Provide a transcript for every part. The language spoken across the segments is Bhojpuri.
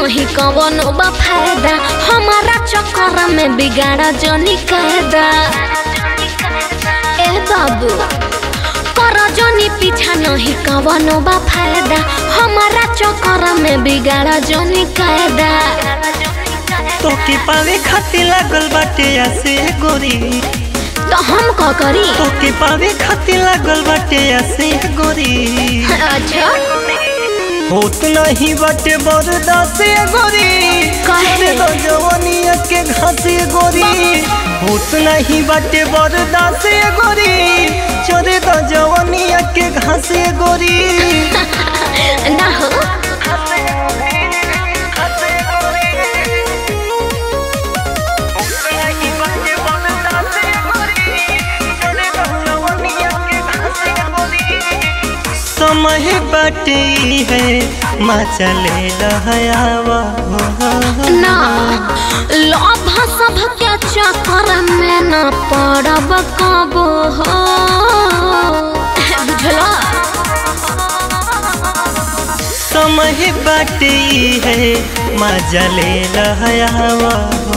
नहीं कवनो बा फायदा हमारा चक्कर में बिगाड़ा जनी कायदा ए बाबू कर जनी पीछा नहीं कवनो बा फायदा हमारा चक्कर में बिगाड़ा जनी कायदा तोके पावे खातिर लागल बाटे आसे गोरी तो हम का करी तोके पावे खातिर लागल बाटे आसे गोरी अच्छा होत नहीं बाटे बरदास गोरी काहे? चोरे दो जवानिया के घासे गोरी होत नहीं बाटे बरदास गोरी चोरे दो जवानिया के घासे गोरी ना हो समय बाटे है माँ चले लहयावा ना लोभ सब के चक्कर में न पड़ब कबो हो बुझला समय बाटे है माँ जले लहयावा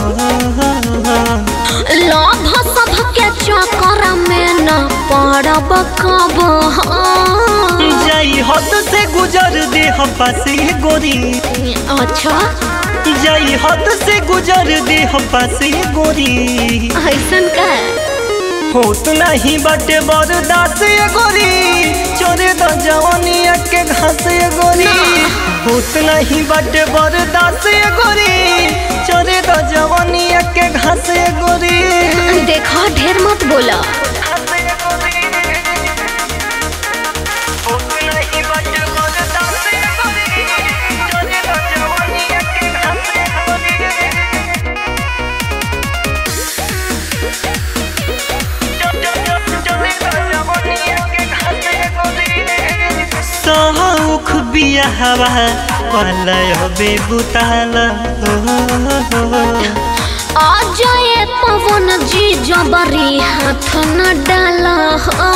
लोभ सब के चक्कर में न पड़ब कबो हो जाई हद से गुजर दे पासे गोरी अच्छा जाई हद से गुजर दे पासे गोरी ऐसन का होत नहीं बाटे बरदास गोरी चोरे द जवानिया के घास गोरी होत नहीं बाटे बरदास गोरी चोरे द जवानिया के घास गोरी देखो ढेर मत बोला होत नहीं बाटे बरदास गोरी, चोरे द जवानिया के घास गोरी। सौख बिया हवा पलय बेबुताला अजय पवन जी जबरी हाथ न डाला हो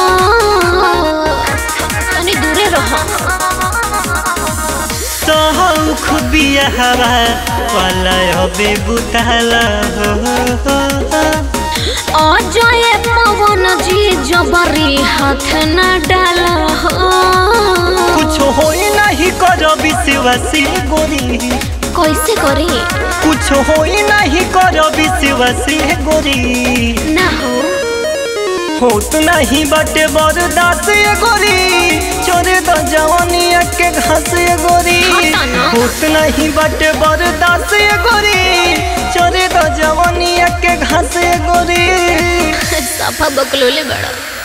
तनी दूरे रहो सौख बिया हवा पलय बेबुताला अजय पवन जी जबरी हाथ न डाला हो कुछ होई नहीं कर विश्वासी गोरी कैसे करी कुछ होई नहीं कर विश्वासी गोरी ना हो होत नहीं बटे बरदास गोरी चोरे द जवानिया के घास गोरी हटा ना। होत नहीं बटे बरदास गोरी चोरे द जवानिया के घास गोरी सफा बकलोले बड़ा